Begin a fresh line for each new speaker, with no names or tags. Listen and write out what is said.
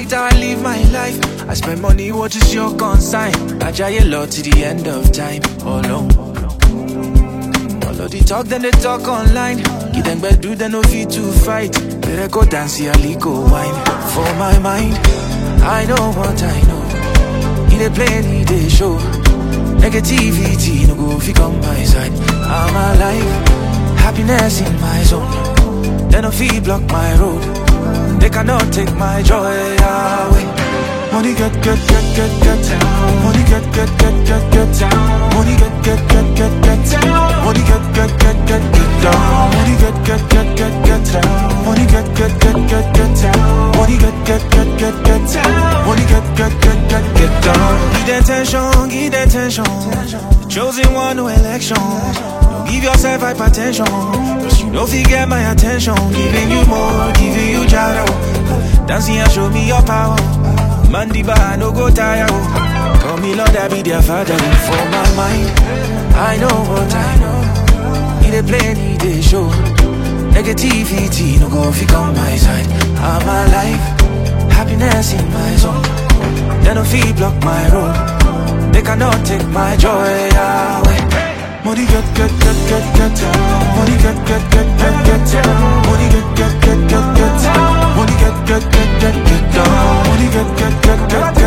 it how I live my life. I spend money, what is your consign? I try a lot to the end of time. Oh no. All of the talk, then they talk online. Give them bad do they no fit to fight. Better go dance, see a go wine. For my mind, I know what I know. He dey play, he dey show. Negativity no go fi come my side. I'm alive, happiness in my zone. They no fit block my road. They cannot take my joy away. Money get get get get get down. Money get get get get get down. Money get get get get get down. Money get get get get get down. Money get get get get get down. Money get get get get get down. Money get get get get get down. Money get get get get get down. Give them attention, give them attention. Chosen one, no election. Don't give yourself hypertension. Cause you know if you get my attention. Giving you more, giving you jaro. Dancing and show me your power. Mandiba, no go tire. oh. Call me Lord, I be their father. For my mind, I know what I know. He dey play, he dey show. Negativity, no go fi on my side. I'm alive, happiness in my zone. They no fit block my road. They cannot take my joy away. Money get get get get get down. Money get get get get get down. Money get get get get get down. Money get get get get get down. Money get get get get